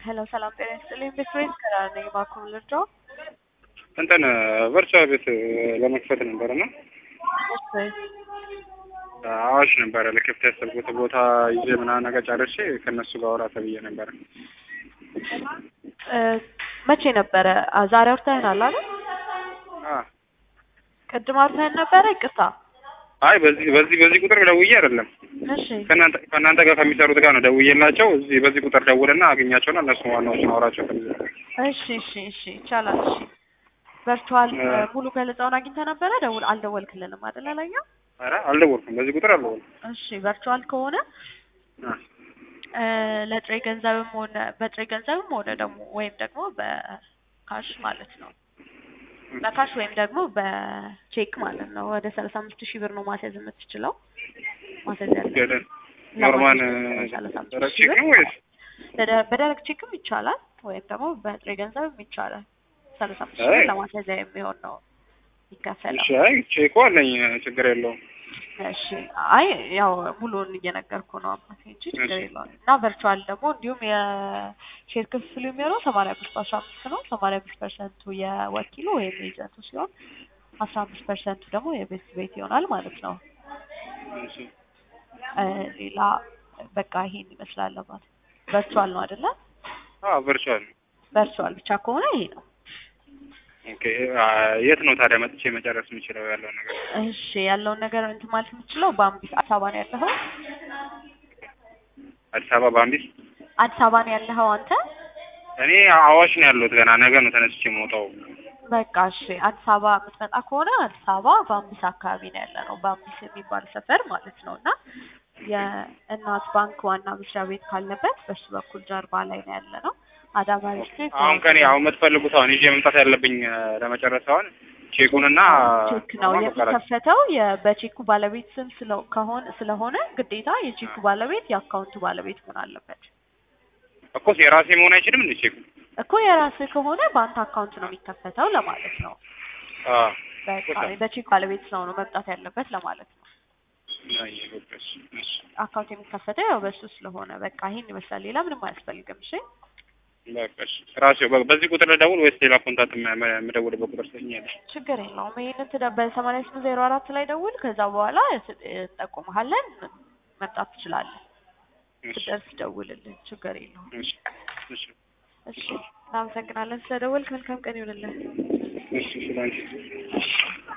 ሄሎ ሰላም ጤና ይስጥልኝ። ቤትሬስ ከራር ነኝ። እባክዎ ልርዳው? እንትን ቨርቹዋል ቤት ለመክፈት ነበር እና እሺ አዋሽ ነበረ ለክፍት ያሰብኩት ቦታ ይዤ ምናምን ነገር ጨርሼ ከእነሱ ጋር አውራ ተብዬ ነበረ። እ መቼ ነበረ? አ ዛሬ አውርተኸናል አይደል? አ ቅድም አውርተኸን ነበረ? ይቅርታ። አይ በዚህ በዚህ በዚህ ቁጥር ደውዬ አይደለም እሺ ከእናንተ ከእናንተ ጋር ከሚሰሩት ጋር ነው ደውዬላቸው እዚህ በዚህ ቁጥር ደውልና አገኛቸውና እነሱ ዋናዎችን አውራቸው ተብዬ እሺ እሺ እሺ ይቻላል። እሺ ቨርቹዋል እ ሙሉ ገለጻውን አግኝተህ ነበረ? ደውል አልደወልክልንም አይደል አለኛ? ኧረ አልደወልኩም በዚህ ቁጥር አልደወልኩም። እሺ ቨርቹዋል ከሆነ አ እ ለጥሬ ገንዘብም ሆነ በጥሬ ገንዘብም ሆነ ደግሞ ወይም ደግሞ በካሽ ማለት ነው በካሽ ወይም ደግሞ በቼክ ማለት ነው ወደ ሰላሳ አምስት ሺህ ብር ነው ማስያዝ የምትችለው ማስያዝ ያለ ገደ ኖርማል ሰላሳ አምስት ደረቅ ሺህ ቼክ ብር ነው ወይስ በደ- በደረቅ ቼክም ይቻላል ወይም ደግሞ በጥሬ ገንዘብም ይቻላል። ሰላሳ አምስት ሺህ ብር አይ ለማስያዣ የሚሆን ነው ይከፈላል። እሺ አይ ቼኩ አለኝ ችግር የለውም። እሺ አይ ያው ሙሉውን እየነገርኩ ነው አባቴ እንጂ ችግር እሺ የለውም። እና ቨርቹዋል ደግሞ እንዲሁም የሼር ክፍሉ የሚሆነው ሰማንያ አምስት በአስራ አምስት ነው። ሰማንያ አምስት ፐርሰንቱ የወኪሉ ወይም ኤጀንቱ ሲሆን አስራ አምስት ፐርሰንቱ ደግሞ የቤት ቤት ይሆናል ማለት ነው። እሺ እ ሌላ በቃ ይሄን ይመስላል አባት። ቨርቹዋል ነው አይደለ? አዎ ቨርቹዋል ነው። ቨርቹዋል ብቻ ከሆነ ይሄ ነው። ኦኬ አ የት ነው ታዲያ መጥቼ መጨረስ የምችለው ያለውን ነገር? እሺ ያለውን ነገር እንትን ማለት የምችለው በአምቢስ አዲስ አበባ ነው ያለኸው? አዲስ አበባ በአምቢስ አዲስ አበባ ነው ያለኸው አንተ? እኔ አዋሽ ነው ያለሁት ገና ነገ ነው ተነስቼ የምወጣው። በቃ እሺ አዲስ አበባ የምትመጣ ከሆነ አዲስ አበባ በአምቢስ አካባቢ ነው ያለ ነው። በአምቢስ የሚባል ሰፈር ማለት ነው እና የእናት ባንክ ዋና መስሪያ ቤት ካለበት በሱ በኩል ጀርባ ላይ ነው ያለ ነው። አዳማ ሪስትሪክት አሁን ከኔ አሁን የምትፈልጉት አሁን ይዤ መምጣት ያለብኝ እ ለመጨረስ አሁን ቼኩንና ቼክ ነው መቀራት የሚከፈተው የ- በቼኩ ባለቤት ስም ስለ ከሆነ ስለሆነ ግዴታ የቼኩ ባለቤት የአካውንቱ ባለቤት መሆን አለበት እኮ የራሴ መሆን አይችልም እንዴ ቼኩ? እኮ የራስህ ከሆነ በአንተ አካውንት ነው የሚከፈተው ለማለት ነው። አዎ በቃ በቼክ ባለቤት ሰው ነው መምጣት ያለበት ለማለት ነው። አይ እሺ እሺ አካውንት የሚከፈተው ያው በሱ ስለሆነ በቃ ይሄን ይመስላል። ሌላ ምንም አያስፈልግም። እሺ በቃ እሺ ራሴው በ- በዚህ ቁጥር ልደውል ወይስ ሌላ ኮንታክት የም- የም- የምደውልበት ቁጥር ትሰኛለሽ? ችግር የለውም። ይሄንን ትደ በሰማንያ ስምንት ዜሮ አራት ላይ ደውል። ከዛ በኋላ ስ- እንጠቁምሃለን። መምጣት ትችላለህ። እሺ ስደርስ ደውልልን። ችግር የለውም። እሺ እሺ እሺ እናመሰግናለን ስለደወልክ። መልካም ቀን ይሁንልን። እሺ እሺ ላንቺ